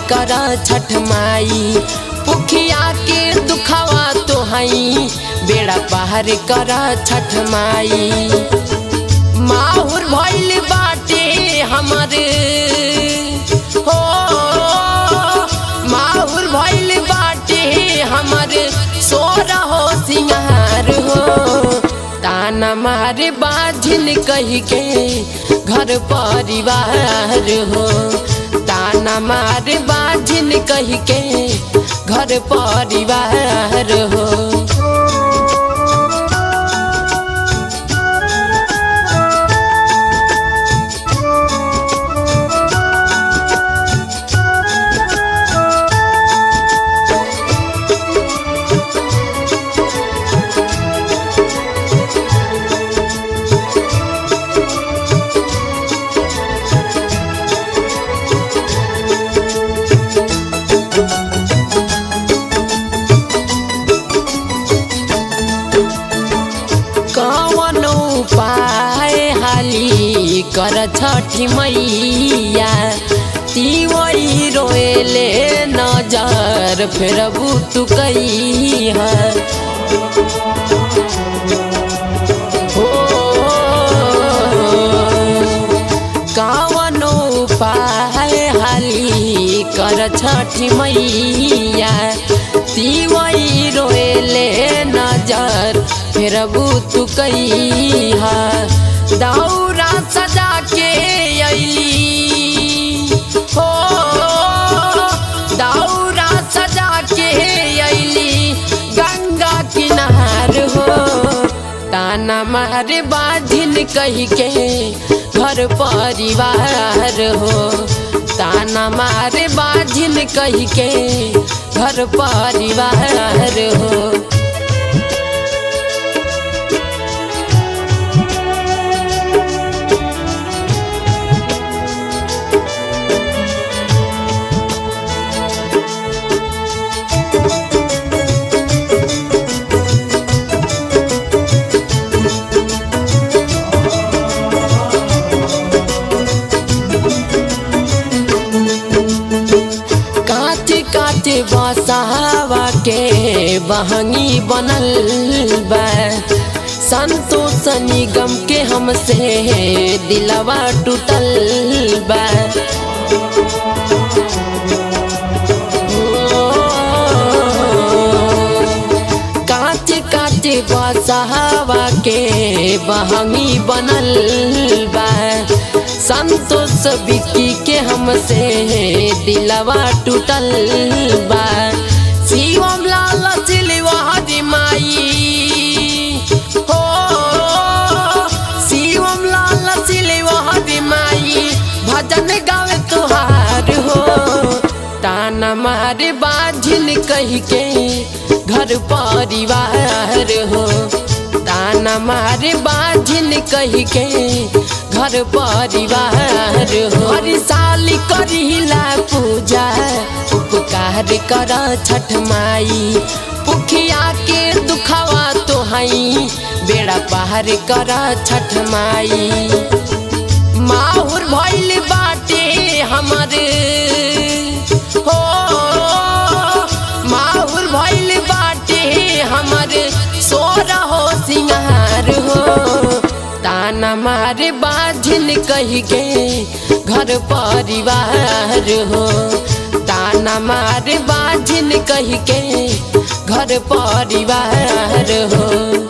कर छठ माई पुखिया के दुखावा तो हई बेड़ा पार कर छठ माई माहुर भइल बाटे हमर हो माहुर भइल बाटे हमर सोर हो सिंगार हो ताना मारे बाझिन कही के घर परिवार हो ताना मारे बाझिन कही के घर परिवार हो कवन उपाय हाली कर छठी मैया तिवई रोएले नजर फेरबू तू कई है हो कवन उपाय हाली कर छठी मैया तिवई रोएले नजर फेरबू तू कई दौरा सजा के अली हो दौरा सजा के अली गंगा किनार हो ताना मारे बाधिन कही के घर परिवार हो ताना मारे बाधिन कही के घर परिवार हो काटे काटे बसावा के बहंगी बनल बा संतोष निगम के हमसे दिलवा टूटल बा काटे काटे बसावा के बहंगी बनल बा संतोष बिक्की के हमसे दिलवा टूटल बा शिवम लाल सिलवा माई हो शिवम लाल सिलवा माई भजन गावे तुहार हो ताना मारे बाझिन कही के घर परिवार हो ताना मारे बाझिन कही के घर परिवार हो हर साल करिला पूजा उपकार कर छठ माई पुखिया के दुखावा तो हई बेड़ा पार कर छठ माई माहुर भइल बाटे हमर हो माहुर भइल बाटे हमर सोर हो सिंगार हो ताना मारे बाझिन कही के घर परिवार हो ताना मारे बाझिन कही के घर परिवार हो